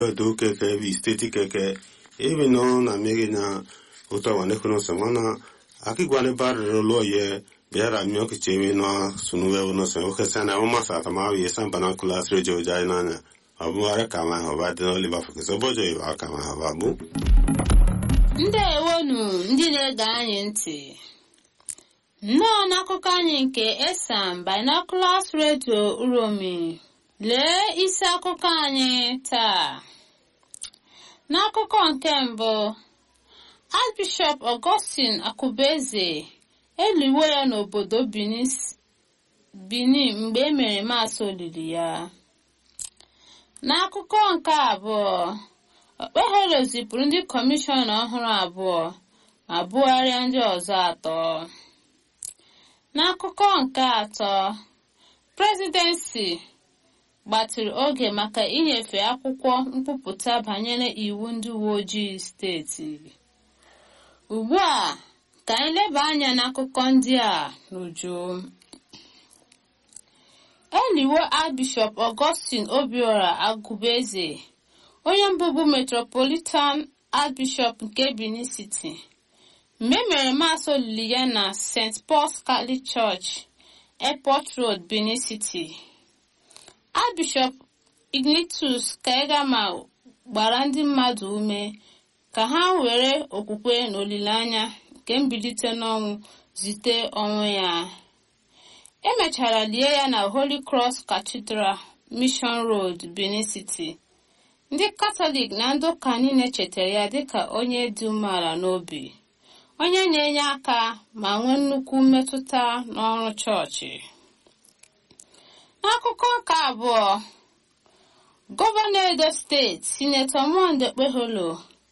do keke bi steti keke ebe no na mege na uta wane kuno samana aki gwane bar lo ye biara myo ke chewe no sunu we no se o kesa na o masa ta ma ye san bana kula sre jo jai na na abu ara kama ho ba de no liba fo ke so bojo ye ba kama ha ba bu ndewonu ndị na-ege anyị ntị nnọọ n'akụkọ anyị nke esam binoculars radio uromi lee isi akụkọ anyị taa n'akụkọ nke mbụ archbishop augustine akụbeze eliwo ya n'obodo benin mgbe e mere maasị olili ya n'akụkọ nke abụọ okpeholo zipụrụ ndị kọmishọna ọhụrụ abụọ ma bugharịa ndị ọzọ atọ n'akụkọ nke atọ prezidensi gbatịrị oge maka inyefe akwụkwọ nkwupụta banyere iwu ndị uwe ojii steeti ugbu a ka anyị leba anya n'akụkọ ndị a n'uju eliwo archbishop augustine obiora agụbeze onye mbụbụ metropolitan archbishop nke benin city mgbe e mere maasị olili ya na st paul's catholic church airport road benin city archbishop ignitus kaegama gbara ndị mmadụ ume ka ha were okwukwe na olileanya nke mbilite n'ọnwụ zite ọnwụ ya emechara lie ya na holy cross cathedral mission road benin city ndị katọlik na ndị ụka niile chetara ya dịka onye dị umeala n'obi onye na-enye aka ma nwee nnukwu mmetụta n'ọrụ chọọchị n'akụkọ nke abụọ gọvanọ edo steeti sinetọ monde kpeholo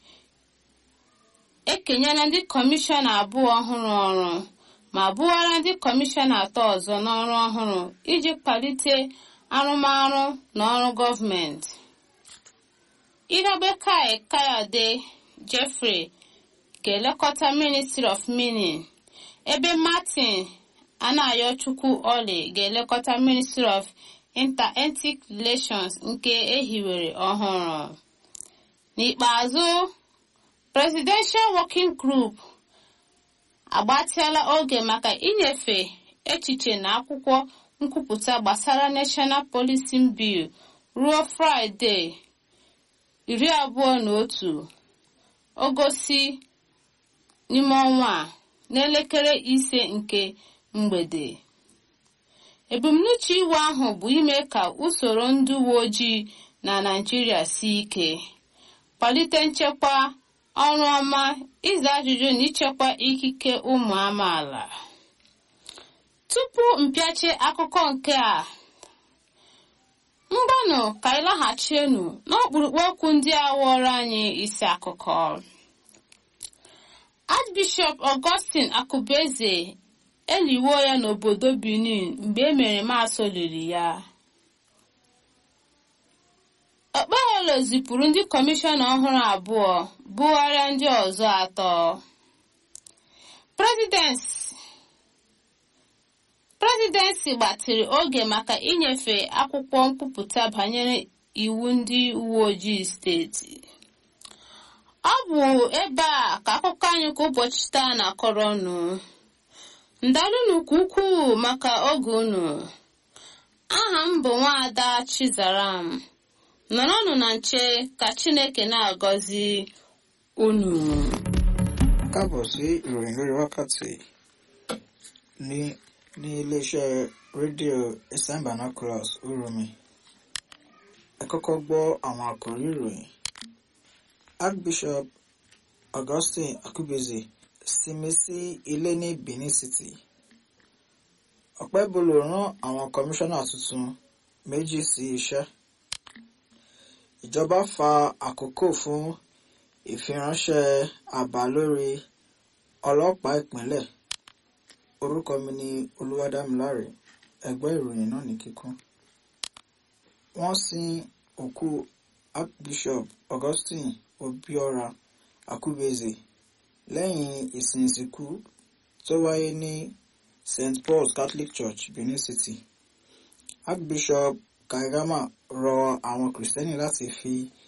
ekenyela ndị kọmishọna abụọ ọhụrụ ọrụ ma bụwara ndị kọmishọna atọ ọzọ n'ọrụ ọhụrụ iji kwalite arụmarụ na ọrụ gọọmenti Irobekai Kayode Jeffrey ga-elekọta Ministry of Mining ebe Martin Anayochukwu Oli ga-elekọta Ministry of Inter-Ethnic Relations nke ehiwere ọhụrụ. N'ikpeazụ, Presidential Working Group agbatịala oge maka inyefe echiche na akwụkwọ nkwupụta gbasara National Policing Bill ruo Fraịde iri abụọ na otu ogosi n'ime ọnwa a n'elekere ise nke mgbede ebumnuche iwu ahụ bụ ime ka usoro ndị uwe ojii na naijiria sie ike kwalite nchekwa ọrụ ọma ịza ajụjụ na ichekwa ikike ụmụ amaala tupu mpịachi akụkọ nke a mgbanụ ka anyị laghachienu n'ọkpụrụkpụ okwu ndị a wụọrọ anyị isi akụkọ archbishop augustine akụbeze eliwo ya n'obodo benin mgbe e mere maasị olili ya okpeholo zipụrụ ndị kọmishọna ọhụrụ abụọ bugharịa ndị ọzọ atọ prezidensi gbatịrị oge maka inyefe akwụkwọ nkwupụta banyere iwu ndị uwe ojii steeti ọ bụ ebe a ka akụkọ anyị kwa ụbọchị taa na-akọrọ unu ndalụnụ ka ukwuu maka oge unu aha m bụ nwaada chizaram nọrọnụ na nche ka chineke na-agọzi unu káàbọ̀ sí ìròyìn lórí wákàtí ní ní iléeṣẹ́ rédíò eastern binoculars uromi ẹ kọ́kọ́ gbọ́ àwọn àkòrí ìròyìn archbishop augustine akubeze sinmi sí ilé ní benin city ọ̀pẹ́bolo rán àwọn kọmíṣánná tuntun méjì sí iṣẹ́ ìjọba fa àkókò fún ìfiránṣẹ́ àbá lórí ọlọ́pàá ìpínlẹ̀ orúkọ mi ni olúwadámiláre ẹgbẹ́ ìròyìn náà ní kíkún wọ́n sin òkú archbishop augustine obiora akubeze lẹ́yìn ìsìn ìsìnkú tó wáyé ní st paul's catholic church benin city archbishop kaigama rọ àwọn kìrìsìtẹ́nì láti fi